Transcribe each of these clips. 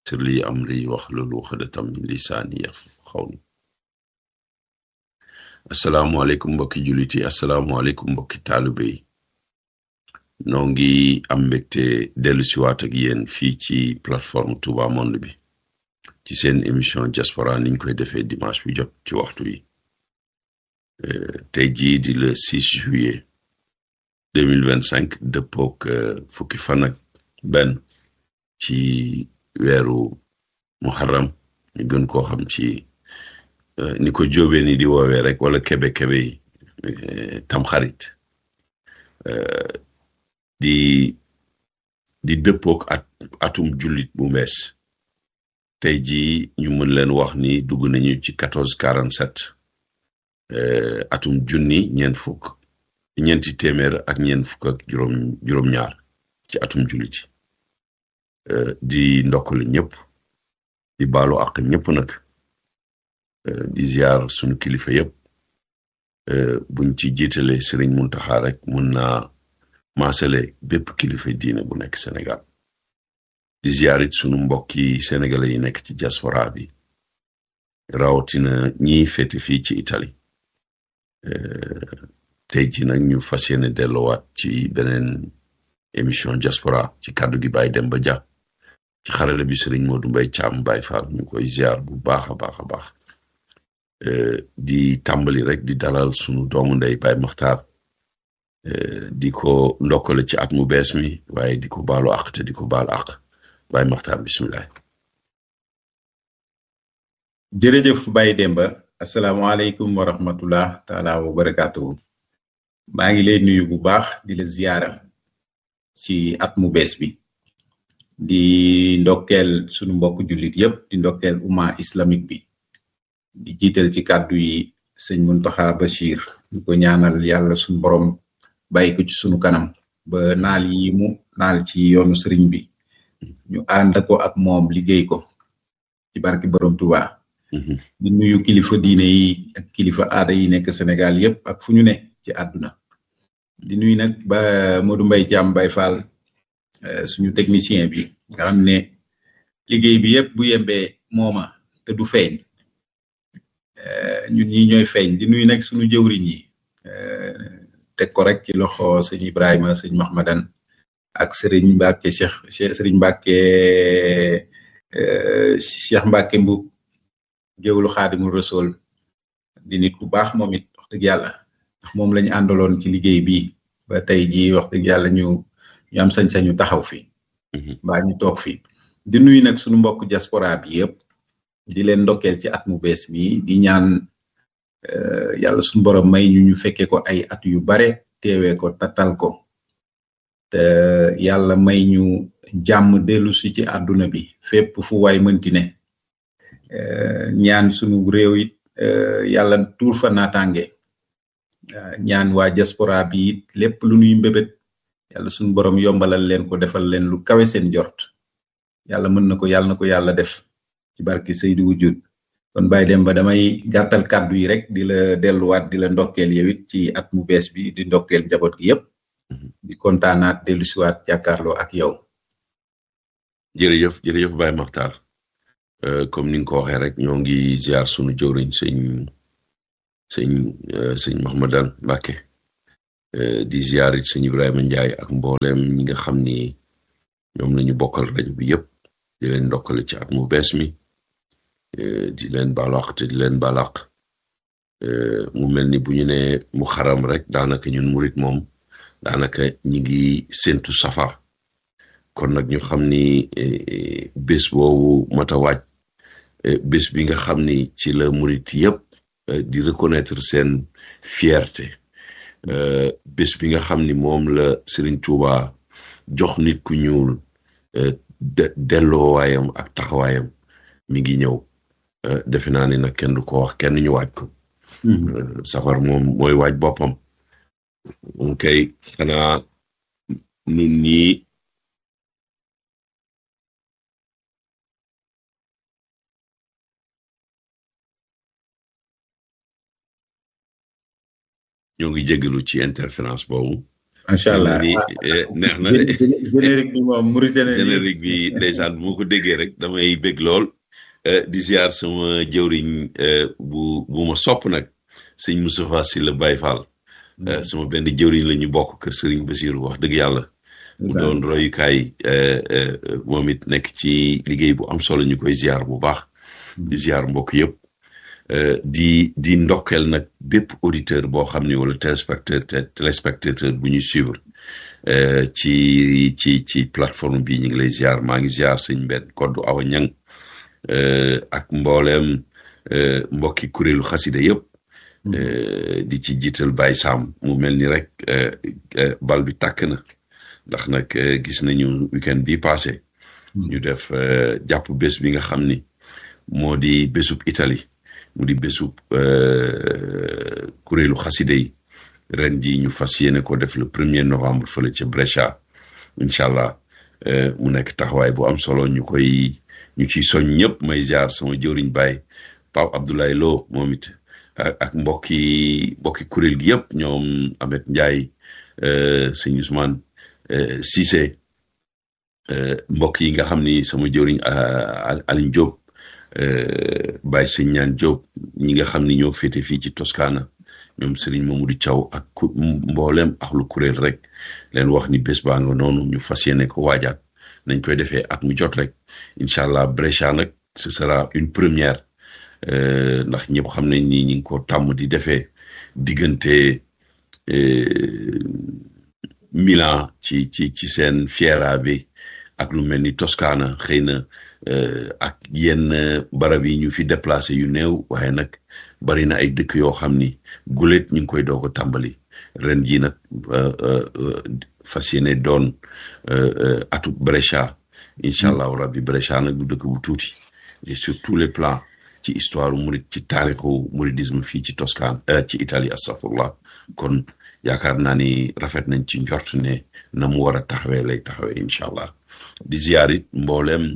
sir li amri wahlul uqdatam min lisaani yafqahu qawli asalaamualeykum mbokki jullit yi asalaamualeykum mbokki taalibe yi noo ngi am mbégte dellu si waat ak yéen fii ci plateforme Touba Monde bi ci seen émission diaspora niñ koy defee dimanche bi jot ci waxtu yi tey jii di le 6 juillet 2025 dëppook fukki fan ak benn ci weeru muharram ñu gën koo xam ci ni ko jóobee ni di woowee rek wala kebe-kebe yi tamxarit di di dëppook at atum jullit bu mees tey jii ñu mën leen wax ni dugg nañu ci quatorze quarante sept atum junni ñeent fukk ñeenti téeméer ak ñeent fukk ak juróom juróom-ñaar ci atum jullit di ndokkali ñëpp di baalu àq ñëpp nag di ziar sunu kilifa yëpp buñ ci jiitale Sëriñ Muntaxa rek mun naa maasale bépp kilifa diine bu nekk Sénégal di ziar it sunu mbokki sénégalais yi nekk ci diaspora bi rawatina ñiy féete fii ci Italie tey ji nag ñu fas yéene delluwaat ci beneen émission diaspora ci kàddu gi Baye Demba Dia ci xarale bi Sëriñ Modou Mbaye Thiam Baye Fall ñu koy ziar bu baax a baax a baax di tàmbali rek di dalal sunu doomu ndey Baye Makhtar di ko ndokkale ci at mu bees mi waaye di ko baalu àq te di ko baal àq Baye Makhtar bisimilah. jërëjëf Baye Demba asalaamaaleykum wa rahmatullah taala wa barakaatu. maa ngi lay nuyu bu baax di la ziyaara ci at mu bees bi di ndokkeel sunu mbokk jullit yépp di ndokkeel umma islamique bi di jiital ci kàddu yi sëñ Muntaxa Bachir ñu ko ñaanal yàlla sunu borom bàyyi ko ci sunu kanam ba naal yi mu naal ci yoonu sëriñ bi ñu ànd ko ak moom liggéey ko ci barki borom Tuubaa di nuyu kilifa diine yi ak kilifa aada yi nekk Sénégal yépp ak fu ñu ne ci àdduna di nuyu nag ba Modou Mbaye Thiam Baye Fall suñu technicien bi nga xam ne liggéey bi yépp bu yembee mooma te du feeñ ñun ñi ñooy feeñ di nuyu nag suñu jëwriñ yi teg ko rek ci loxo sëñ Ibrahima sëñ Mahmadan ak Serigne Mbacke Cheikh Serigne Mbacke Cheikh Mbacke Mbub géwlu Xaadimul Rasul di nit ku baax moom it wax dëgg yàlla ndax moom lañu àndaloon ci liggéey bi ba tey jii wax dëgg yàlla ñu ñu am sañ-sañu taxaw fi mbaa ñu toog fi di nuyu nag suñu mbokk diaspora bi yëpp di leen ndokkeel ci at mu bees mi di ñaan yàlla suñu borom may ñu ñu fekkee ko ay at yu bare teewee ko tatal ko te yàlla may ñu jàmm dellu si ci àdduna bi fépp fu waay mënti ne ñaan suñu réew it yàlla tuur fa naataange ñaan waa diaspora bi it lépp lu nuy mbébét yàlla suñu borom yombalal leen ko defal leen lu kawe seen jort yàlla mën na ko yàlla na ko yàlla def ci barki Seydou Wujud kon Baye Demba damay gàttal kàddu yi rek di la delluwaat di la ndokkeel yow it ci at mu bees bi di ndokkeel njaboot gi yépp di kontaanaat dellu siwaat jàkkaarloo ak yow jërëjëf jërëjëf Baye Makhtar comme ni nga ko waxee rek ñoo ngi ziar sunu jëwriñ sëñ sëñ sëñ Mahmadan Mbacke di ziar it sëñ Ibrahima Ndiaye ak mboolem ñi nga xam ni ñoom lañu bokkal rajo bi yëpp di leen ndokkale ci at mu bees mi di leen balaax te di leen balaax mu mel ni bu ñu ne mu xaram rek daanaka ñun murit moom daanaka ñi ngi séntu safar kon nag ñu xam ni bés boobu mata waaj bés bi nga xam ni ci la murit yëpp di reconnaître seen fierté bés bi nga xam ni moom la Serigne Touba jox nit ku ñuul delloowaayam ak taxawaayam mi ngi ñëw defe naa ni nag kenn du ko wax kenn ñu waaj ko safar moom mooy waaj boppam moom kay xanaa nun ñii ñoo ngi jégalu ci interférence boobu macha allah neex na de générique bi moom Mauritanie générique bi ndeysaan bu ma ko déggee rek damay bég lool di ziar sama jëwriñ bu bu ma sopp nag sëñ Moustapha Sylla Baye Fall sama benn jëwriñ la ñu bokk kër Serigne Bassirou wax dëgg yàlla mu doon royukaay moom it nekk ci liggéey bu am solo ñu koy ziar bu baax di ziar mbokk yëpp di di ndokkeel nag bépp auditeur boo xam ni wala téléspectateur téléspectateur bu ñuy suivre ci ci ci plateforme bi ñu ngi lay ziar maa ngi ziar sëñ benn koddu awa ñang ak mbooleem mbokki kuréelu xasida yëpp di ci jiital Baye Sam mu mel ni rek bal bi tàkk na ndax nag gis nañu weekend bi passé ñu def jàpp bés bi nga xam ni moo di bésub Italie mu di bésub kuréelu xaside yi ren ji ñu fas yéene ko def le premier novembre fële ca Brescia incha allah mu nekk taxawaay bu am solo ñu koy ñu ciy soñ ñëpp may ziar sama jëwriñ Baye Pape Abdoulaye Lo moom it ak mbokki mbokki kuréel gi yëpp ñoom Amet Ndiaye sëñ Ousmane Cissé mbokk yi nga xam ni sama jëwriñ Aline Diop Baye sëñ ñaan Diop ñi nga xam ni ñoo féete fii ci Toscana ñoom Serigne Mamadou Thiaw ak mboolem axlu kuréel rek leen wax ni bés baa nga noonu ñu fas yéene ko waajaat nañ koy defee at mu jot rek incha allah Brescia nag ce sera une première ndax ñëpp xam nañ ni ñi ngi ko tàmm di defee diggante Milan ci ci ci seen Fiera bi ak lu mel ni Toscana xëy na ak yenn barab yi ñu fi déplacé yu néew waaye nag bari na ay dëkk yoo xam ni gulet ñu ngi koy doog a tàmbali ren jii nag fas yéene doon atu Brescia incha allahu rabbi Brescia nag du dëkk bu tuuti et sur tous les plans ci histoire murid ci taarixu mouridisme fii ci Toscane ci Italie astafurlah kon yaakaar naa ni rafet nañ ci njort ne na mu war a taxawee lay taxawee incha allah di ziar it mbooleem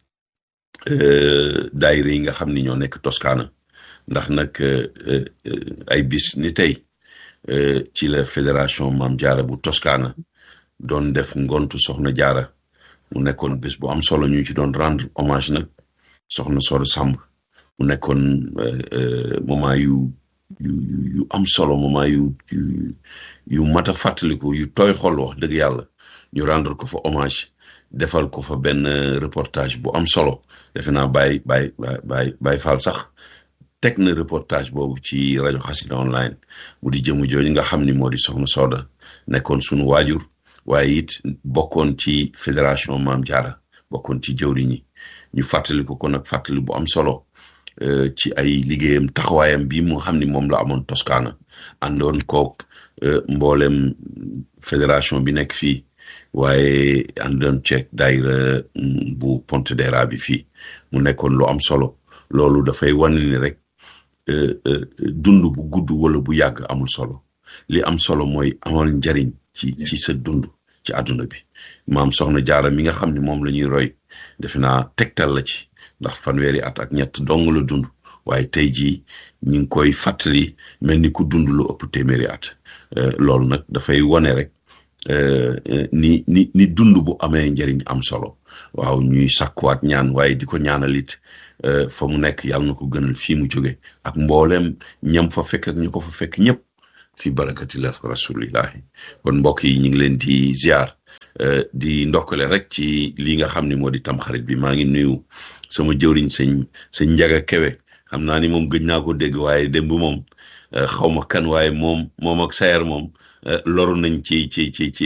daayira yi nga xam ni ñoo nekk Toscana ndax nag ay bis ni tey ci la fédération Maam Jaara bu Toscana doon def ngontu soxna jaara mu nekkoon bés bu am solo ñu ci doon rendre hommage nag soxna Soda Samb mu nekkoon moment yu yu yu am solo moment yu yu yu mat a fàttaliku yu tooy xol wax dëgg yàlla ñu rendre ko fa hommage defal ko fa benn reportage bu am solo defe naa Baye Baye Baye Baye Fall sax teg na reportage boobu ci rajo Xassida online mu di jëmu jooju nga xam ni moo di soxna Soda nekkoon sunu waajur waaye it bokkoon ci fédération Maam Jaara bokkoon ci jëwriñ ñi ñu fàttali ko kon nag fàttali bu am solo ci ay liggéeyam taxawaayam bi mu xam ni moom la amoon Toscana àndoon kook mboolem fédération bi nekk fii waaye àndoon ceeg daayira bu Pontedera bi fii mu nekkoon lu am solo loolu dafay wane ni rek dund bu gudd wala bu yàgg amul solo li am solo mooy amal njariñ ci ci sa dund ci àdduna bi maam soxna jaara mi nga xam ne moom la ñuy roy defe naa tegtal la ci ndax fanweeri at ak ñett dong la dund waaye tey jii ñu ngi koy fàttali mel ni ku dund lu ëpp téeméeri at loolu nag dafay wane rek ni ni ni dund bu amee njëriñ am solo waaw ñuy sàkkuwaat ñaan waaye di ko ñaanalit fa mu nekk yàlla na ko gënal fii mu jóge ak mboolem ñam fa fekk ak ñu ko fa fekk ñëpp fi barakati la rasulillahi kon mbokk yi ñu ngi leen di ziar di ndokkale rek ci li nga xam ne moo di tamxarit bi maa ngi nuyu sama jëwriñ sëñ sëñ njaga kewe xam naa ni moom gëj naa ko dégg waaye démb moom xaw ma kan waaye moom moom ak sayer moom loru nañ ci ci ci ci